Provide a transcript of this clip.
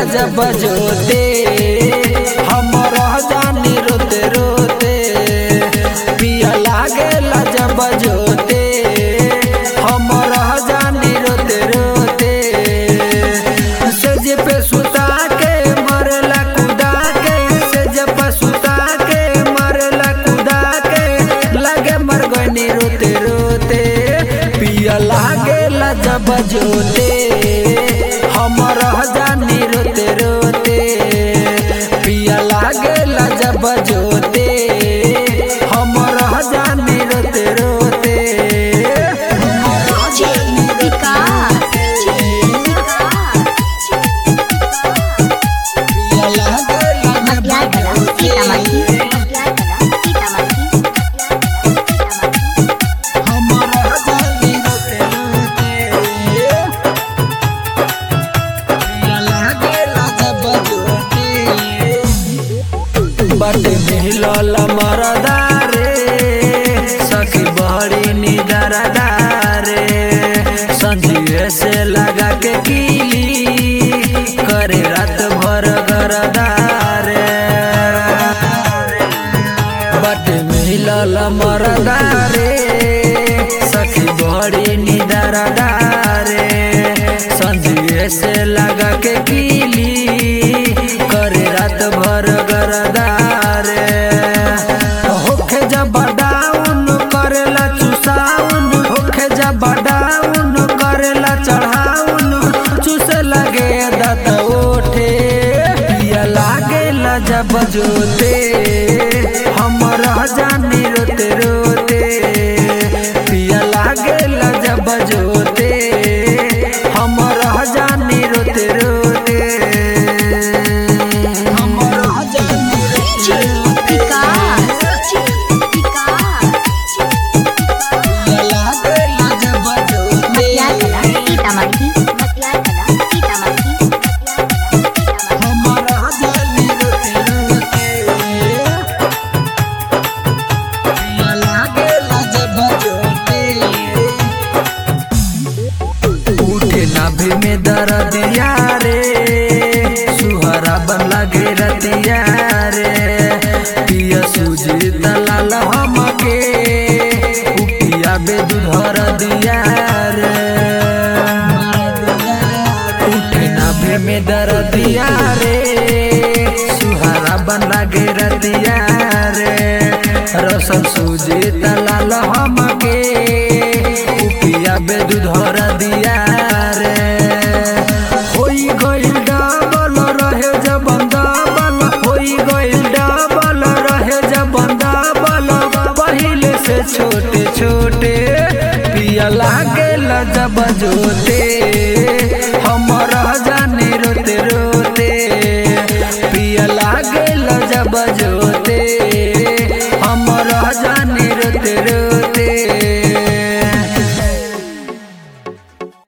जब जोते हम रह जानी रोते रोते पिया लागेला जब जोते हम रह जानी रोते रोते सेज पे सुता के मरला कुदा के सेज पे सुता के मरला कुदा के लगे मर गनी रोते रोते पिया लागेला जब जोते हम रह जानी रोते रोते पिया लागेला जब जोते हम रह जानी रोते रोते DJ विकास पिया लागेला जब मटियागला सीतामढ़ी मटियागला सीतामढ़ी हम रह जानी रोते रोते पिया लागेला जब जोते बट मिलल मरदारे सखी बड़ी निदरदारे संझिए से लगा के कीली करे रात भर गरदारे बट मिलल मरदारे सखी बड़ी निदरदारे संझिए से लगा के कीली करे रात भर गरदारे होखे जब डाउन करेला चुसाउन होखे जब डाउन करेला चढ़ाउन चुसे लगे दत ओठे पिया लागेला जब जोते हम रह जानी रोते रोते पिया लागेला जब जोते हम रह जानी रोते रोते हम रह जानी DJ विकास विकास पिया लागेला जब जोते मटियागला सीतामढ़ी मटियागला सीतामढ़ी हमारा जानी रोते रोते पिया लागेला जब जोते उठे नाभि में दर्दिया रे सुहरा बन लगे रतिया रे पिया सूजी दलाल हमके उपिया बेदुधर दिया रे उठे नाभि में दर्दिया रे सुहारा बन लगे रतिया रे रसन सूजी दलाल हमके उपिया बेदुधर दिया रे होई गइल डबल रहे जब डबल होई गइल डबल रहे जब डबल पहिले से छोटे छोटे पिया लागेला जब जोते